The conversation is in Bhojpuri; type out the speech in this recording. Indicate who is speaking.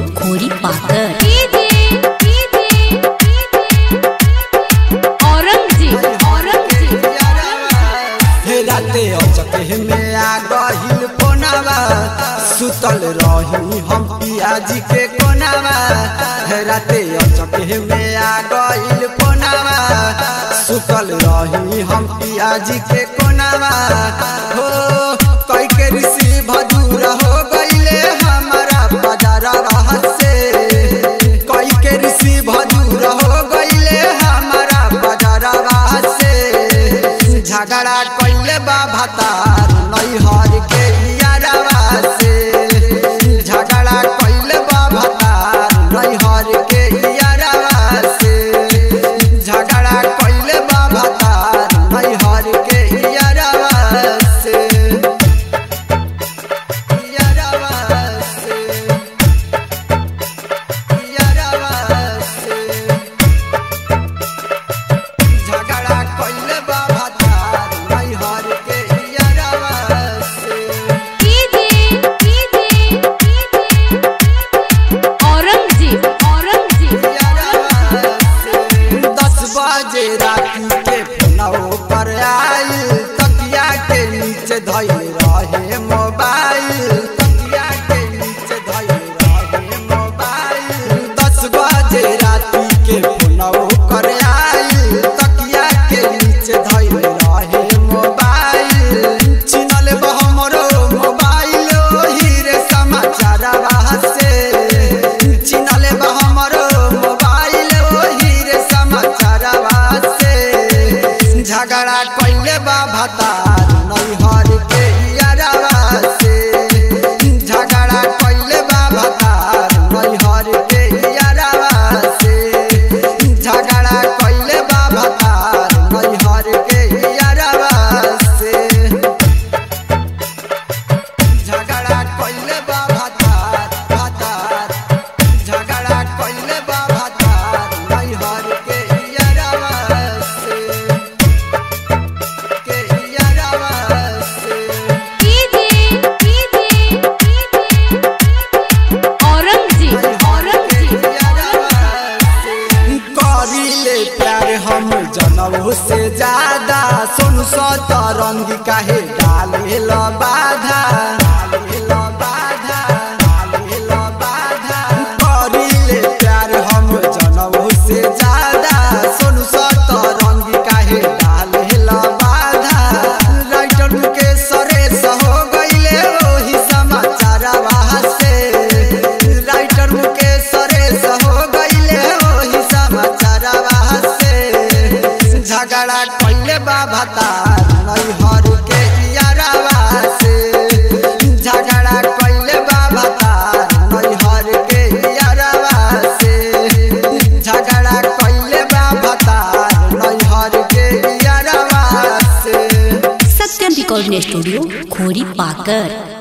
Speaker 1: खोरी पाकर
Speaker 2: औरंगजेब औरंगजेब
Speaker 3: हे राते अचके में आ गहिल कोनावा सुतल रही हम पियाजी के कोनावा हे राते अचके में आ गहिल कोनावा सुतल रही हम पियाजी के कोनावा हो कई के ऋषि भदूर हो गईले हमारा बाजारवा से कई के ऋषि भदूर हो गईले हमारा बाजारवा से झगड़ा कइले बा भतार नैहर के यारवा से झगड़ा कइले बा भतार नैहर के यारवा से झगड़ा कइले बा भतार नैहर के यारवा से यारवा से यारवा से झगड़ा कइले बा भतार नैहर के यारवा से
Speaker 2: औरंगजेब औरंगजेब
Speaker 3: दस बजे राती के फोनवो पर आइल तकिया के नीचे धइल रहे मोबाइल तकिया के नीचे धइल रहे मोबाइल दस बजे राती के फोनवो पर आइल तकिया के नीचे धइल रहे मोबाइल चिनल बा हमरो मोबाइल ओही रे समाचारवा से चिनल बा हमरो मोबाइल ओही रे समाचारवा से झगड़ा कइले बा भतार नैहर के यारवा से झगड़ा कइले बा भतार नैहर के यारवा से झगड़ा कइले बा भतार नैहर के यारवा से झगड़ा कइले बा भतार भतार झगड़ा कइले बा भतार नैहर के यारवा से के यारवा से
Speaker 2: औरंगजेब औरंगजेब
Speaker 3: करिले प्यार हम जनऊ से ज्यादा सोनू सतरंगी काहे डाले ल बाधा डाले ल बाधा डाले ल बाधा करिले प्यार हम जनऊ से ज्यादा सोनू सतरंगी काहे डाले ल बाधा राइटर के सरे हो गईले ओही समाचारवा से राइटर के सरे हो गईले ओही समाचारवा से झगड़ा कइले बा भतार नैहर के यारवा से झगड़ा कइले बा भतार नैहर के यारवा से झगड़ा कइले बा भतार नैहर के यारवा से
Speaker 1: सत्यम रिकॉर्डिंग स्टूडियो खोरी पाकर